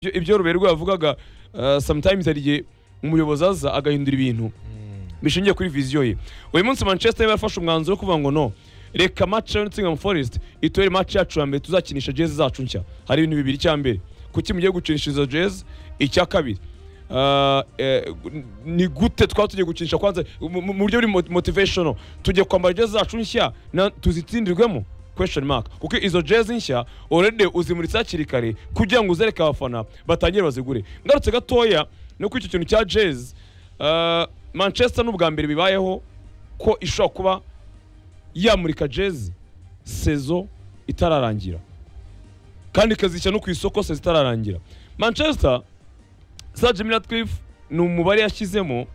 Ibyo- ibyo rubero yavugaga uh, sometimes hari igihe umuyobozi aza agahindura ibintu bishingiye kuri viziyo ye uyu munsi manchester United yarafashe umwanzuro wo kuvuga ngo no reka match ya nottingham forest itubere match yacu ya mbere tuzakinisha jezi zacu nshya hari ibintu bibiri icya mbere kuki mugiye gukinisha izo jezi icya kabiri uh, eh, ni gute twaba tugiye gukinisha kwanza mu mu- mu buryo buri mot- motivational tugiye kwambara jezi zacu nshya na- tuzitsindirwemo question mark kuko izo jezi nshya already uzimuritse hakiri kare kugira ngo uzereke abafana batangire bazigure ngarutse gatoya no kuri icyo kintu cya jezi uh, manchester n'ubwa mbere bibayeho ko ishobora kuba yamurika jezi sezo itararangira kandi ikazishyira no ku isoko sezo itararangira manchester sa jimmy ratcliffe ni umubare yashyizemo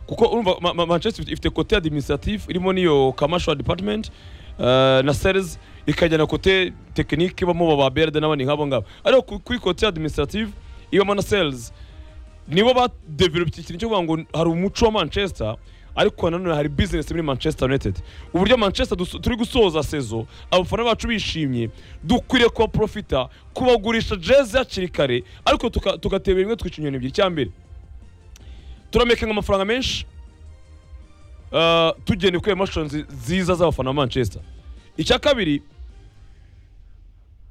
kuko urumva Ma- Ma- manchester ifite kote administrative irimo n'iyo commercial department uh, na sales ikajya na kote tekinike ibamo ba brd n'abandi nk'abo ngabo ariko ku- kuri kote administrative ibamo na sales nibo badevelope ikintu cyo kuvuga ngo hari umuco wa manchester ariko nanone hari business muri manchester united uburyo manchester dus- turi gusoza sezo abafana bacu bishimye dukwiriye kuba profita kubagurisha jezi hakiri kare ariko tuka- tugateba rimwe twica inyoni ebyiri icya mbere turamekenga amafaranga menshi ah, tugenda kuri emotion zi- nziza z'abafana ba manchester icya kabiri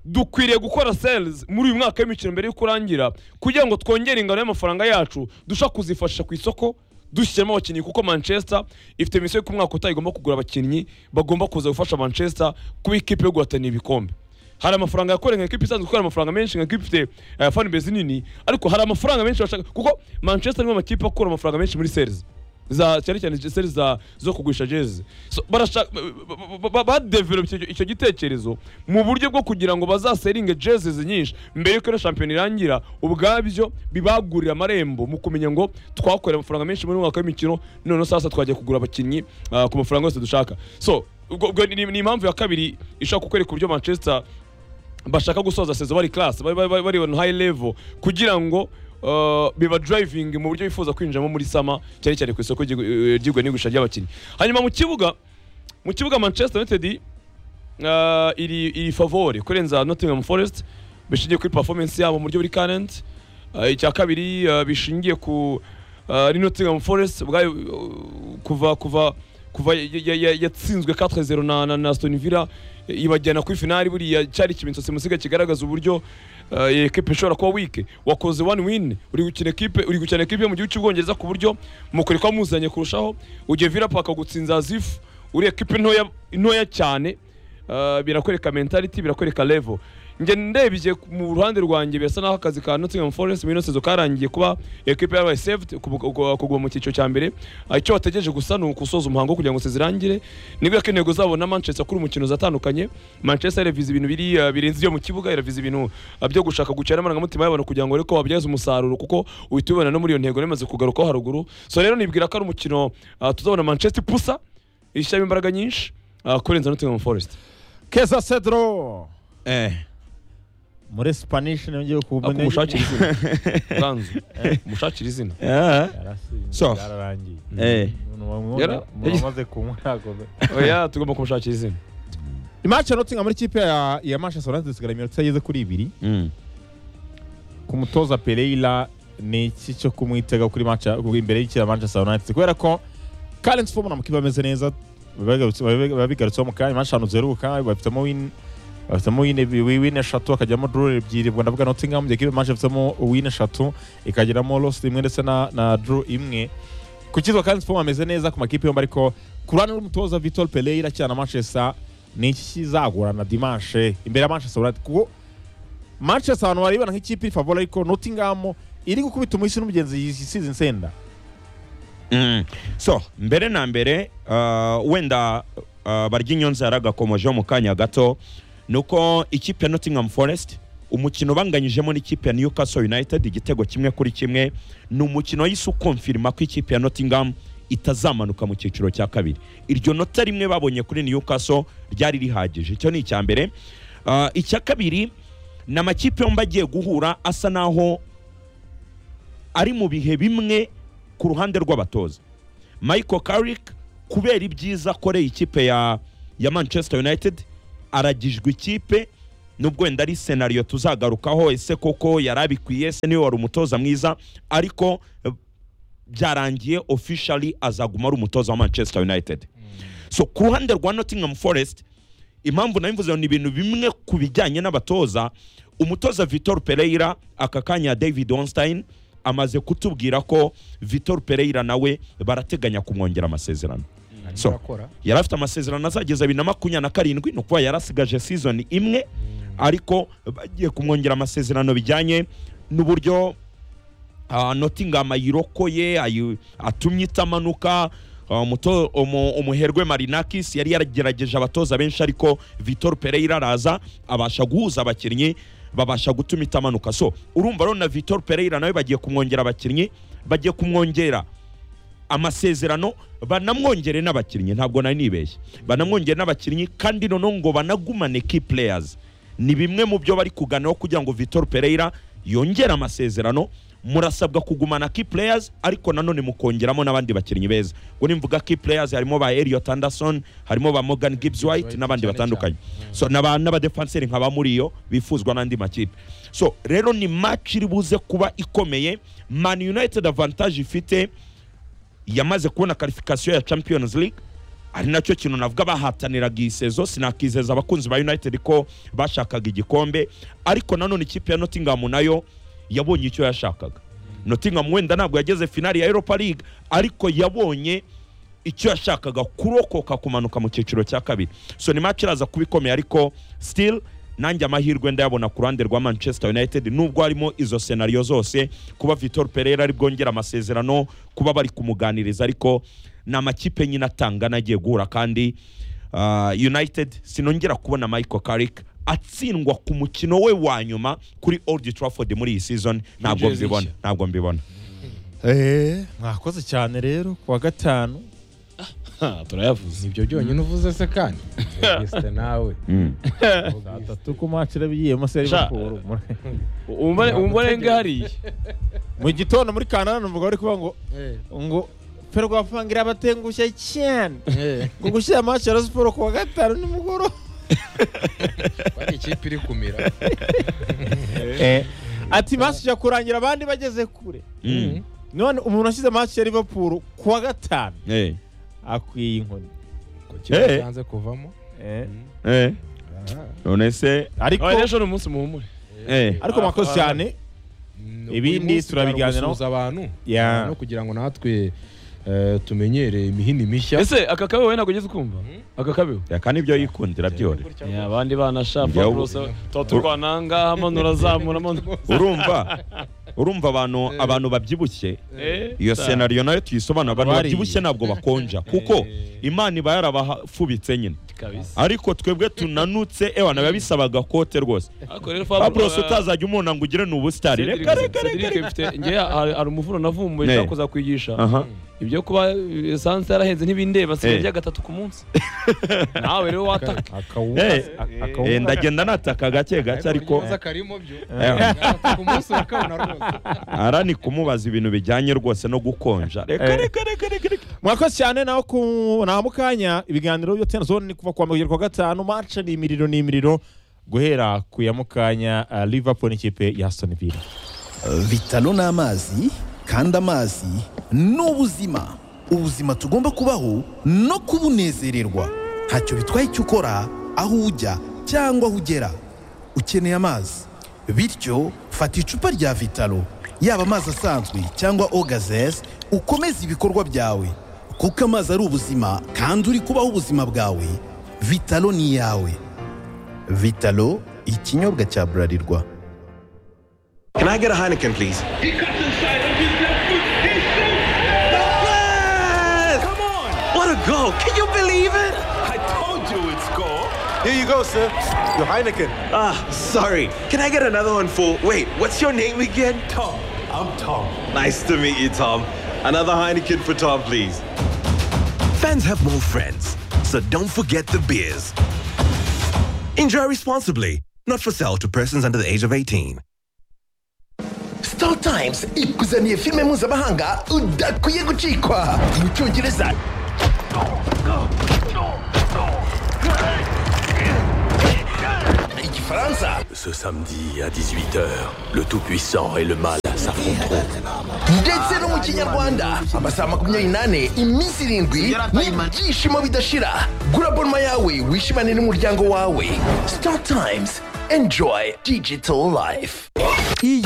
dukwiriye gukora sales muri uyu mwaka w'imikino mbere y'uko urangira kugira ngo twongere ingano y'amafaranga yacu dushobora kuzifashisha ku isoko dushyiramo abakinnyi kuko manchester ifite misiyo y'uko umwaka utaha igomba kugura abakinnyi bagomba kuza gufasha manchester kuba ikipe yo guhatanira ibikombe hari amafaranga yakoreye nka ekipe isanzwe ikorera amafaranga menshi nka ekipe ifite eh, fan base nini ariko hari amafaranga menshi bashaka kuko manchester niwe makipe akura amafaranga menshi muri sales za cyane cyane seri za zo kugurisha jezi so, barashaka badevelope icyo gitekerezo mu buryo bwo kugira ngo bazaseringe jezi nyinshi mbere yuko ino shampiyona irangira ubwabyo bibagurira amarembo mu kumenya ngo twakorera amafaranga menshi muri uyu mwaka w'imikino none sasa twajya kugura abakinnyi ah, ku mafaranga yose dushaka so ubwo ubwo ni ni impamvu ya kabiri ishobora kukwereka uburyo manchester bashaka gusoza sezo bari class bari bari bari bari on high level kugira ngo uh, biba driving mu buryo bifuza kwinjiramo muri sama cyane cyane ku isoko ry'igu- eh, ry'igura n'igurisha ry'abakinnyi hanyuma mu kibuga mu kibuga Manchester United uh, iri iri favore kurenza Nottingham Forest bishingiye kuri performance yabo mu buryo buri current uh, icya kabiri uh, bishingiye ku uh, ari Nottingham Forest ubwayo uh, kuva kuva kuva ya- ya- ya- yatsinzwe 4-0 na, na, na Aston Villa ibajyana kuri finali buriya cyari ikimenyetso simusiga kigaragaza uburyo eh, iyi ekipe ishobora kuba wike wakoze one win uri gukina ekipe uri gukina ekipe yo mu gihugu cy'ubwongereza ku buryo mukorikwa muzanye kurushaho ugiye Villa Park gutsinza Azif uri ekipe ntoya ntoya cyane eh, birakwereka mentality birakwereka level njye ndebye ku- mu ruhande rwanjye birasa naho akazi ka Nottingham Forest muri ino sezo karangiye kuba ekipe yabaye saved kuguma mu cyiciro cya mbere Ah, icyo bategereje gusa ni ukusoza umuhango wo kugira ngo sezirangire nibwo ko intego zabo na Manchester kuri umukino zatandukanye Manchester yarevize ibintu biri ah, birenze ibyo mu kibuga yaravize ibintu ah, byo gushaka gucira amarangamutima y'abantu kugira ngo ariko babyaze umusaruro kuko uhita ubibona no muri iyo ntego nemaze kugarukaho haruguru so rero nibwira ko ari umukino ah, tuzabona Manchester ipusa ishyiramo imbaraga nyinshi ah, kurenza Nottingham Forest keza cedro Eh, muri spanish nibyo Ah, kumushakira izina Ganzo mushakira izina eh, So. byararangiye eh. Yara- mwamaze kunywa ntabwo oya tugomba kumushakira izina imace nottingham muri ikipe ya ya manchester united isigaye iminota igeze kuri ibiri Mm. ku mutoza pereira ni iki cyo kumwitega kuri match imbere y'ikira manchester united kubera ko current form na mukiba ameze neza babigarutse- babi- babigarutseho mu kanya match ahantu zeruka bafitemo win bafitemo win ebi- wi- win eshatu hakajyamo draw ebyiri ubwo ndavuga nottingham mu gihe match ifitemo win eshatu ikageramo loss imwe ndetse na na draw imwe ku cyitwa current form ameze neza ku makipe yombi ariko ku ruhande rw'umutoza vitor pereira cyane na manchester ni iki kizagorana dimanche imbere ya manchester united kuko Manchester abantu baribana nk'ikipe iri favori ariko Nottingham iri gukubita umuhisi n'umugenzi yisize insenda Mm. so mbere na mbere uh, wenda uh, barya inyonza yaragakomojeho mu kanya gato ni uko ikipe ya nottingham forest umukino banganyijemo n'ikipe ya newcastle united igitego kimwe kuri kimwe ni umukino yise ukomfirima ko ikipe ya nottingham itazamanuka mu cyiciro cya kabiri iryo nota rimwe babonye kuri newcastle ryari rihagije icyo ni icya mbere uh, icya kabiri ni amakipe yombi agiye guhura asa naho ari mu bihe bimwe ku ruhande rw'abatoza michael carrick kubera ibyiza akoreye ikipe ya, ya manchester united aragijwe ikipe nubwo wenda ari senariyo tuzagarukaho ese koko yari abikwiye ese niwe wari umutoza mwiza ariko eh, byarangiye officially azaguma ari umutoza wa manchester united so ku ruhande rwa nottingham forest impamvu nabivuze ni ibintu bimwe ku bijyanye n'abatoza umutoza vitor pereira aka kanya david onstein amaze kutubwira ko vitor pereira nawe barateganya kumwongera amasezerano so, Barakora. yari afite amasezerano azageza bibiri na makumyabiri na karindwi ni ukuvuga yari asigaje season imwe ariko bagiye kumwongera amasezerano bijyanye n'uburyo ah, nottingham ayirokoye ayi- atumye itamanuka Ah, umuto- umu- umuherwe marinakis yari yaragerageje abatoza benshi ariko vitor pereira araza abasha guhuza abakinnyi babasha gutuma itamanuka so urumva rero na vitor pereira nawe bagiye kumwongera abakinnyi bagiye kumwongera amasezerano banamwongere n'abakinnyi ntabwo nari nibeshye banamwongere n'abakinnyi kandi noneho ngo banagumane key players ni bimwe mu byo bari kuganaho kugira ngo Vitor Pereira yongere amasezerano murasabwa kugumana key players ariko nanone mukongeramo n'abandi bakinnyi beza ubwo nimvuga key players harimo ba Elliot Anderson harimo ba Morgan Gibbs White n'abandi cyane batandukanye so n'aba- n'abadefanseri nkaba muri iyo bifuzwa n'andi makipe so rero ni match iri buze kuba ikomeye Man United advantage ifite yamaze kubona karifikasiyo ya champions league ari nacyo kintu navuga bahataniraga iyi sezo sinakizeza abakunzi ba united ko bashakaga igikombe ariko nanone ikipe ya nottingham nayo yabonye icyo yashakaga nottingham wenda ntabwo yageze finali ya europa league ariko yabonye icyo yashakaga kurokoka kumanuka mu cyiciro cya kabiri so ni match iraza kuba ikomeye ariko still nanjye amahirwe ndayabona ku ruhande rwa manchester united nubwo harimo izo senariyo zose kuba vitor pereira ari bwongera amasezerano kuba bari kumuganiriza ariko ni amakipe nyine atangana agiye guhura kandi ah, united sinongera kubona michael carrick atsindwa ku mukino we wa nyuma kuri old trafford muri iyi season ntabwo Yinjiye mbibona zishya. ntabwo mbibona Eh, mwakoze cyane rero kuwa gatanu turayavuze nibyo byonyine uvuze se kandi Ese nawe atatu ku match irabigiye munsi ya Sha- Liverpool Muri- umva umva renga hariya mu gitondo muri Canada numvaga bari kuvuga ngo ngo ferwapangira abatengushye cyane ngo gushyira match ya Rayon Sports kuwa gatanu nimugoroba bari ikipe iri kumira Eh, ati match ya kurangira abandi bageze kure Mm. none umuntu ashyize match ya Liverpool kuwa gatanu Eh, akwiye inkoni Ko kiba Eh. cyanze kuvamo Eh, eh, Ah, none se ariko abari ejo ni umunsi muhumure eh, ariko mwakoze cyane ni Ibindi umunsi turabiganiraho. gusuhuza abantu Ya. no kugira ngo natwe eh, tumenyere imihini mishya ese aka kabeho we ntabwo ugeze ukumva aka kabeho reka nibyo yikundira byore Ya, abandi bana shafa Njyewe- burose tuba turwana ngaha manura azamura manura urumva urumva abantu abantu babyibushye Eh, iyo sa- senariyo nayo tuyisobanura abantu Bariye. babyibushye ntabwo bakonja kuko imana iba yarabafubitse nyine kabisa ariko twebwe tunanutse ewa nabiba bisabaga kote rwose ariko rero abros Fabro- utazajya umuntu ngo ugire ni ubusitari Cedric- reka reka reka Cedric mfite ngewe hari hari umuvuno navumbuye Eh. nshaka kuza kwigisha aha ibyo kuba esanse yarahenze ntibindeba nsigaye Eh. njya gatatu ku munsi nawe rero wataka akawuka Eh, akawuka- Eh, ndagenda nataka gake gake ariko neza karimo byo Eh. ku munsi urakabona rwose ara ni kumubaza ibintu bijyanye rwose no gukonja reka Eh. reka reka reka reka mwakoze cyane naho ku nta mukanya ibiganiro byo tena zone ni kuva kuwa mbere kugera kuwa gatanu marce ni imiriro ni imiriro guhera ku ya mukanya uh, liverpool n'ikipe ya aston villa Vitalo ni amazi kandi amazi ni ubuzima ubuzima tugomba kubaho no kubunezererwa ntacyo bitwaye icyo ukora aho ujya cyangwa aho ugera ukeneye amazi bityo fata icupa rya vitalo yaba amazi asanzwe cyangwa ogazes ukomeze ibikorwa byawe kuko amazi ari ubuzima kandi uri kubaho ubuzima bwawe vitalo ni iyawe vitalo ikinyobwa cya burarirwa Can I get a Heineken, please? He cuts inside with his left foot. He shoots. Come on! What a goal! Can you believe it? I told you it's goal. Here you go, sir. Your Heineken. Ah, sorry. Can I get another one for? Wait, what's your name again? Tom. I'm Tom. Nice to meet you, Tom. Another Heineken for Tom, please. Fans have more friends, so don't forget the beers. Enjoy responsibly. Not for sale to persons under the age of 18. Star Times ikuzaniye filime mpuzamahanga udakwiye gucikwa mu cyongereza igifu Bufaransa. Ce samedi à 18h, le Tout-Puissant et le Mal s'affronteront. ndetse no mu kinyarwanda amasaha makumyabiri n'ane iminsi irindwi n'ibyishimo bidashira gura bonoma yawe wishimane n'umuryango wawe star times enjoy digital life iyi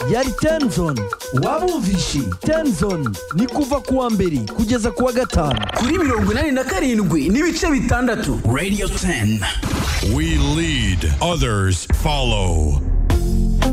yari tenzoni waba umvishe tenzoni ni kuva ku wa mbere kugeza ku wa gatanu kuri mirongo inani na karindwi n'ibice bitandatu We lead, others follow.